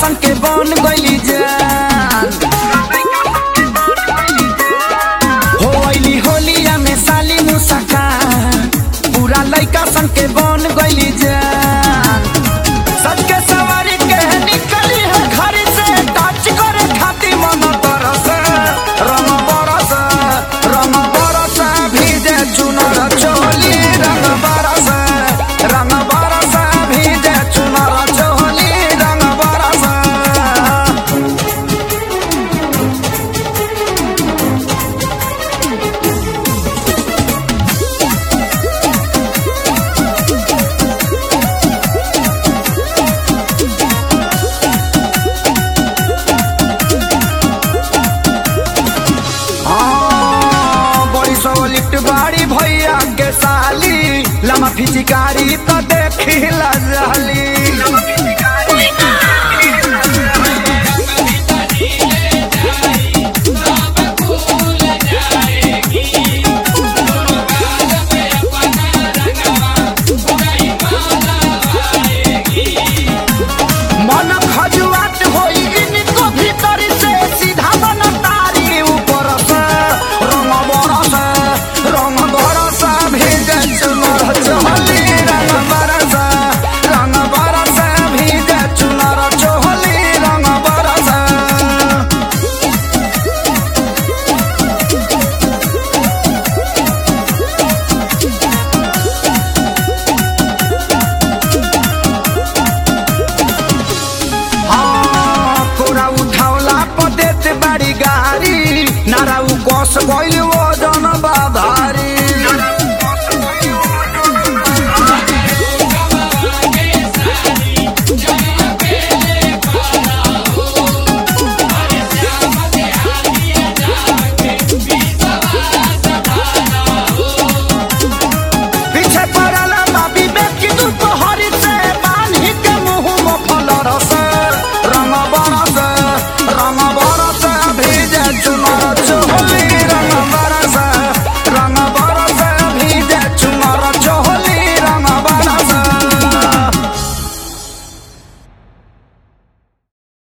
सन के बन गइली जान हो अइली होलिया में साली मुसका पूरा लइका सन के बन गइली जान सच के सवारी के निकली है घर से टच करे खाती मन तरस रंग बरस रंग बरस भीजे चुनर चोली रंग बरस रंग बरस भीजे चुनर चोली रंग बरस हाँ, बड़ी सौ लिफ्ट बाड़ी भैया के साली लमा फिचिकारी तो देखी लजाली मन खजुआत होई इनको भीतर से सीधा बन तारी ऊपर से रंग बरस रंग बरस भीजे चुनर चोली रंग बरस रंग बरस भीजे चुनर चोली रंग बरस हाँ, कोरा उठावला पर देत बाड़ी गाड़ी नारा उ कस गइल